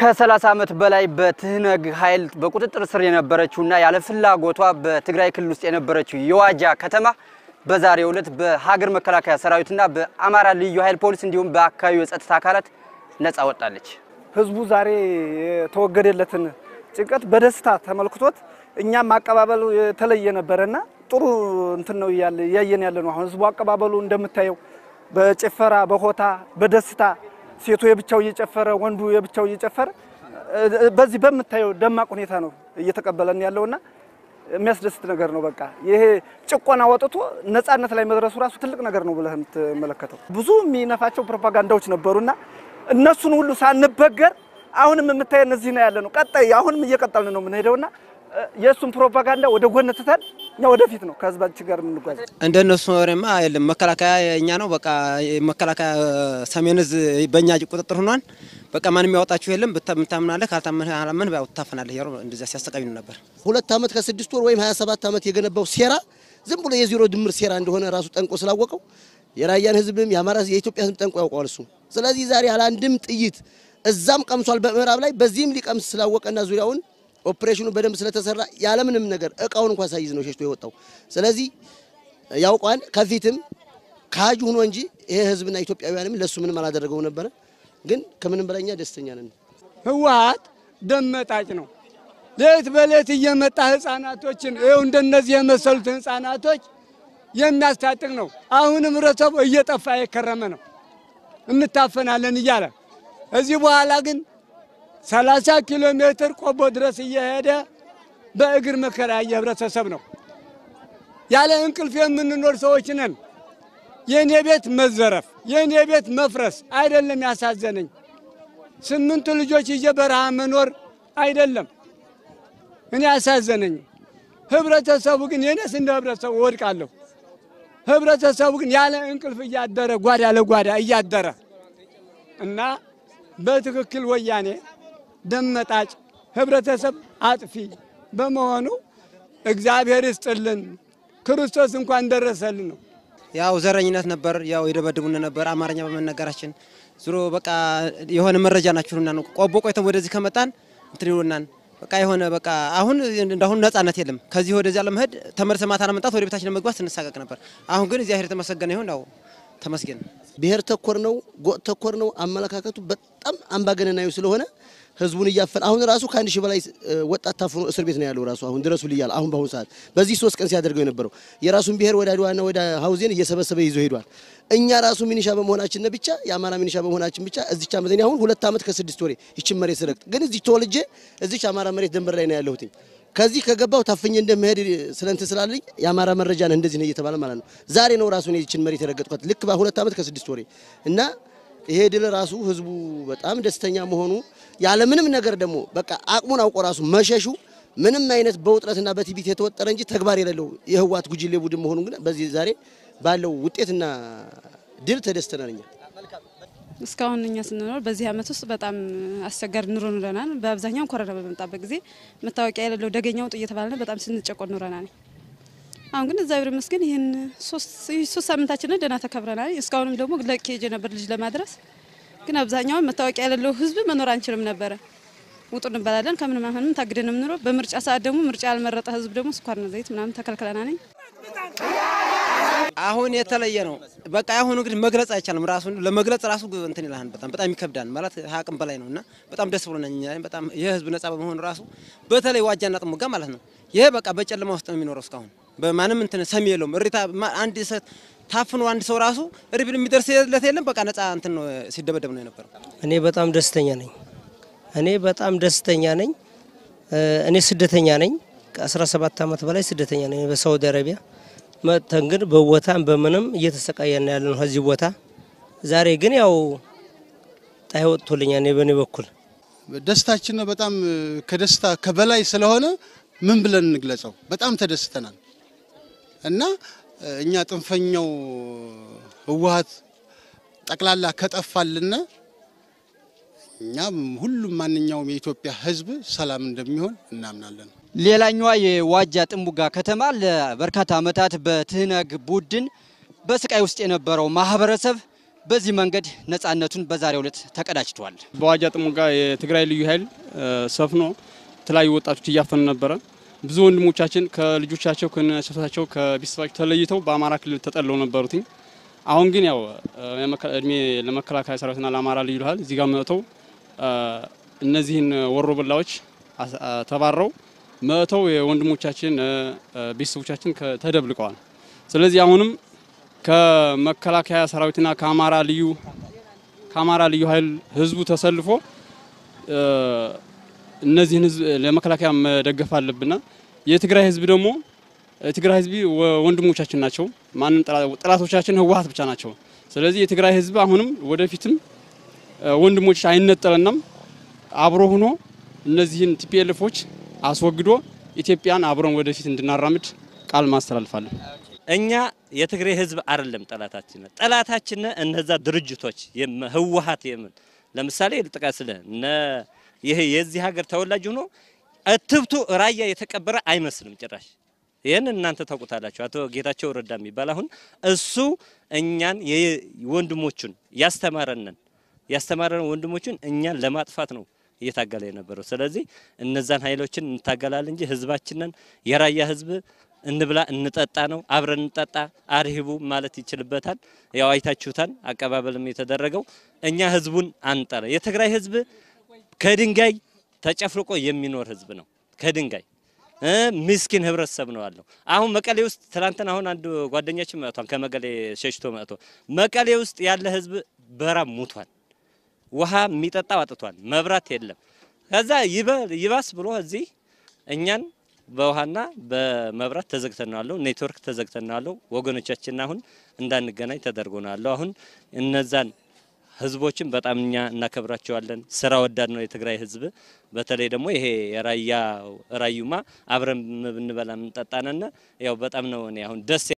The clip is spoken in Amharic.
ከ30 ዓመት በላይ በትህነግ ኃይል በቁጥጥር ስር የነበረችውና ያለ ፍላጎቷ በትግራይ ክልል ውስጥ የነበረችው የዋጃ ከተማ በዛሬው ዕለት በሀገር መከላከያ ሰራዊትና በአማራ ልዩ ኃይል ፖሊስ እንዲሁም በአካባቢው የጸጥታ አካላት ነፃ ወጣለች። ህዝቡ ዛሬ የተወገደለትን ጭንቀት በደስታ ተመልክቶት እኛም አቀባበሉ የተለየ ነበረና ጥሩ እንትን ነው እያየን ያለ ነው። አሁን ህዝቡ አቀባበሉ እንደምታየው በጭፈራ በሆታ በደስታ ሴቱ የብቻው እየጨፈረ ወንዱ የብቻው እየጨፈረ በዚህ በምታየው ደማቅ ሁኔታ ነው እየተቀበለን ያለውና የሚያስደስት ነገር ነው። በቃ ይሄ ጭቆና ወጥቶ ነፃነት ላይ መድረሱ ራሱ ትልቅ ነገር ነው ብለህ የምትመለከተው። ብዙ የሚነፋቸው ፕሮፓጋንዳዎች ነበሩና እነሱን ሁሉ ሳንበገር አሁንም የምታየን እዚህ ነው ያለ ነው። ቀጣይ አሁንም እየቀጠልን ነው የምንሄደውና የእሱን ፕሮፓጋንዳ ወደ ጎን ትተን እኛ ወደፊት ነው ከህዝባችን ጋር የምንጓዝ። እንደነሱ ወሬማ የለም። መከላከያ የኛ ነው። በቃ መከላከያ ሰሜን እዝ በእኛ ቁጥጥር ሆኗል። በቃ ማንም ያወጣችሁ የለም። ብታምናለህ ካልታመን ያው ትታፈናለህ። ያው እንደዚያ ሲያሰቃዩ ነበር። ሁለት ዓመት ከስድስት ወር ወይም 27 ዓመት የገነባው ሴራ ዝም ብሎ የዜሮ ድምር ሴራ እንደሆነ ራሱ ጠንቆ ስላወቀው የራያን ህዝብም የአማራ የኢትዮጵያ ህዝብ ጠንቆ ያውቀዋል እሱ። ስለዚህ ዛሬ ያለ አንድም ጥይት እዛም ቀምሷል በምዕራብ ላይ በዚህም ሊቀምስ ስላወቀና ዙሪያውን ኦፕሬሽኑ በደንብ ስለተሰራ ያለምንም ነገር እቃውን እንኳን ሳይዝ ነው ሸሽቶ የወጣው። ስለዚህ ያውቋን ከፊትም ካጅ ሆኖ እንጂ ይሄ ህዝብና ኢትዮጵያውያንም ለሱ ምንም አላደረገው ነበረ። ግን ከምንም በላይኛ ደስተኛ ነን። ህወሓት ደም መጣጭ ነው። ሌት በሌት እየመጣ ህፃናቶችን ይኸው እንደነዚህ የመሰሉትን ህፃናቶች የሚያስታጥቅ ነው። አሁንም ህብረተሰቡ እየጠፋ የከረመ ነው። እንታፈናለን እያለ እዚህ በኋላ ግን 30 ኪሎ ሜትር ቆቦ ድረስ እየሄደ በእግር መከራ የህብረተሰብ ነው። ያለ እንቅልፍ የምንኖር ሰዎች ነን። የእኔ ቤት መዘረፍ፣ የእኔ ቤት መፍረስ አይደለም ያሳዘነኝ። ስምንት ልጆች ይዤ በረሃ መኖር አይደለም እኔ ያሳዘነኝ። ህብረተሰቡ ግን የኔስ እንደ ህብረተሰቡ ወድቃለሁ። ህብረተሰቡ ግን ያለ እንቅልፍ እያደረ ጓዳ ለጓዳ እያደረ እና በትክክል ወያኔ ደም መጣጭ ህብረተሰብ አጥፊ በመሆኑ እግዚአብሔር ይስጥልን፣ ክርስቶስ እንኳን ደረሰልን ነው። ያው ዘረኝነት ነበር። ያው የደበድቡን ነበር አማርኛ በመነገራችን ዙሮ በቃ የሆነ መረጃ ናችሁና ነው ቆቦ ቆይተን ወደዚህ ከመጣን እንትን ይሉናል። በቃ የሆነ በቃ አሁን እንዳሁን ነጻነት የለም። ከዚህ ወደዚያ ለመሄድ ተመልሰ ማታ ለመምጣት ወደ ቤታችን ለመግባት ስንሳቀቅ ነበር። አሁን ግን እግዚአብሔር የተመሰገነ ይሁን። ያው ተመስገን። ብሔር ተኮር ነው፣ ጎጥ ተኮር ነው። አመለካከቱ በጣም አምባገነናዊ ስለሆነ ህዝቡን እያፈን አሁን ራሱ ከአንድ ሺህ በላይ ወጣት ታፍኖ እስር ቤት ነው ያለው። ራሱ አሁን ድረሱ ልያል አሁን በአሁኑ ሰዓት በዚህ ሶስት ቀን ሲያደርገው የነበረው የራሱን ብሔር ወደ አድዋና ወደ ሀውዜን እየሰበሰበ ይዞ ሄዷል። እኛ ራሱ ሚኒሻ በመሆናችን ብቻ የአማራ ሚኒሻ በመሆናችን ብቻ እዚች ዓመት አሁን ሁለት ዓመት ከስድስት ወሬ ይችን መሬት ስረግጥ ግን እዚህ ተወልጄ እዚች አማራ መሬት ደንበር ላይ ነው ያለሁትኝ። ከዚህ ከገባው ታፍኜ እንደምሄድ ስለንት ስላለኝ የአማራ መረጃ ነህ እንደዚህ ነው እየተባለ ማለት ነው። ዛሬ ነው ራሱ ይችን መሬት የረገጥኳት ልክ በሁለት ዓመት ከስድስት ወሬ እና ይሄ ድል ራሱ ህዝቡ በጣም ደስተኛ መሆኑ ያለምንም ነገር ደግሞ በቃ አቅሙን አውቆ ራሱ መሸሹ ምንም አይነት በውጥረትና በትዕቢት የተወጠረ እንጂ ተግባር የሌለው የህወሓት ጉጅሌ ቡድን መሆኑ ግን በዚህ ዛሬ ባለው ውጤትና ድል ተደስተናል እኛ። እስካሁን እኛ ስንኖር በዚህ አመት ውስጥ በጣም አስቸጋሪ ኑሮ ኑረናል። በአብዛኛው ኮረና በመጣበት ጊዜ መታወቂያ የሌለው ደገኛው ውጡ እየተባለ በጣም ስንጨቆን ኑረናል። አሁን ግን እግዚአብሔር ይመስገን ይህን ሶስት ሳምንታችንን ደህና ተከብረናል። እስካሁንም ደግሞ ለኬጅ ነበር ልጅ ለማድረስ ግን አብዛኛውን መታወቂያ የሌለው ህዝብ መኖር አንችልም ነበረ። ውጡ እንባላለን። ከምንም አሁንም ታግደን የምንኖረው በምርጫ ሰዓት ደግሞ ምርጫ ያልመረጠ ህዝብ ደግሞ ስኳርና ዘይት ምናምን ተከልክለናል። አሁን የተለየ ነው። በቃ አሁኑ እንግዲህ መግለጽ አይቻልም። ራሱን ለመግለጽ ራሱ እንትን ይላል። በጣም በጣም ይከብዳል ማለት አቅም በላይ ነው እና በጣም ደስ ብሎናል። እኛ በጣም የህዝብ ነጻ በመሆኑ ራሱ በተለይ ዋጃና ጥሙጋ ማለት ነው። ይሄ በቃ በጨለማ ውስጥ ነው የሚኖረው እስካሁን በማንም እንትን ሰሚ የለውም። እሪታ አንድ ታፍኖ አንድ ሰው ራሱ ሪብል የሚደርስለት የለም። በቃ ነጻ እንትን ነው ሲደበደብ ነው የነበረው። እኔ በጣም ደስተኛ ነኝ። እኔ በጣም ደስተኛ ነኝ። እኔ ስደተኛ ነኝ። ከ17 ዓመት በላይ ስደተኛ ነኝ በሳውዲ አረቢያ መጥተን ግን በቦታም በምንም እየተሰቃየን ያለ ነው ከዚህ ቦታ። ዛሬ ግን ያው ፀሐይ ወጥቶልኛል። እኔ በእኔ በኩል ደስታችን በጣም ከደስታ ከበላይ ስለሆነ ምን ብለን እንግለጸው? በጣም ተደስተናል እና እኛ ጥንፈኛው ህወሓት ጠቅላላ ከጠፋልን እኛም ሁሉም ማንኛውም የኢትዮጵያ ህዝብ ሰላም እንደሚሆን እናምናለን። ሌላኛዋ የዋጃ ጥሙጋ ከተማ ለበርካታ ዓመታት በትህነግ ቡድን በስቃይ ውስጥ የነበረው ማህበረሰብ በዚህ መንገድ ነፃነቱን በዛሬው ዕለት ተቀዳጅቷል። በዋጃ ጥሙጋ የትግራይ ልዩ ኃይል ሰፍኖ የተለያዩ ወጣቶች እያፈኑ ነበረ። ብዙ ወንድሞቻችን ከልጆቻቸው ከነሰታቸው ከቤተሰባቸው ተለይተው በአማራ ክልል ተጠለው ነበሩትኝ። አሁን ግን ያው እድሜ ለመከላከያ ሰራዊትና ለአማራ ልዩ ኃይል እዚህ ጋር መጥተው እነዚህን ወሮ በላዎች ተባረው መጥተው የወንድሞቻችን ቤተሰቦቻችን ተደብልቀዋል። ስለዚህ አሁንም ከመከላከያ ሰራዊትና ከአማራ ልዩ ከአማራ ልዩ ኃይል ህዝቡ ተሰልፎ እነዚህን ህዝብ ለመከላከያ መደገፍ አለብና የትግራይ ህዝብ ደግሞ የትግራይ ህዝብ ወንድሞቻችን ናቸው። ማንም ጠላቶቻችን ህወሓት ብቻ ናቸው። ስለዚህ የትግራይ ህዝብ አሁንም ወደፊትም ወንድሞች አይነጠለናም አብሮ ሆኖ እነዚህን ቲፒኤልፎች አስወግዶ ኢትዮጵያን አብረን ወደፊት እንድናራምድ ቃል ማስተላልፋለን። እኛ የትግራይ ህዝብ አይደለም ጠላታችን፣ ጠላታችን እነዛ ድርጅቶች ህወሓት የምን ለምሳሌ ልጥቀስልህ እነ ይሄ የዚህ ሀገር ተወላጅ ሆኖ እትብቱ ራያ የተቀበረ አይመስልም ጭራሽ። ይህን እናንተ ታውቁታላችሁ። አቶ ጌታቸው ረዳ የሚባል አሁን እሱ እኛን ወንድሞቹን ያስተማረንን ያስተማረን ወንድሞቹን እኛን ለማጥፋት ነው እየታገለ የነበረው። ስለዚህ እነዛን ኃይሎችን እንታገላለን እንጂ ህዝባችንን የራያ ህዝብ እንብላ እንጠጣ ነው አብረን እንጠጣ አርሂቡ ማለት ይችልበታል። ያው አይታችሁታል፣ አቀባበልም የተደረገው እኛ ህዝቡን አንጠላ። የትግራይ ህዝብ ከድንጋይ ተጨፍልቆ የሚኖር ህዝብ ነው። ከድንጋይ ምስኪን ህብረተሰብ ነው አለው። አሁን መቀሌ ውስጥ ትላንትና አሁን አንድ ጓደኛችን መጥቷል፣ ከመቀሌ ሸሽቶ መጥቶ መቀሌ ውስጥ ያለ ህዝብ በራብ ሙቷል። ውሃ የሚጠጣው አጥቷል። መብራት የለም። ከዛ ይባስ ብሎ እዚህ እኛን በውሃና በመብራት ተዘግተን ነው ያለው። ኔትወርክ ተዘግተን ነው ያለው። ወገኖቻችን አሁን እንዳንገናኝ ተደርጎ ነው ያለው። አሁን እነዛን ህዝቦችን በጣም እኛ እናከብራቸዋለን። ስራ ወዳድ ነው የትግራይ ህዝብ። በተለይ ደግሞ ይሄ የራያ ራዩማ አብረን ብንበላ የምንጠጣነና ያው በጣም ነው እኔ አሁን ደስ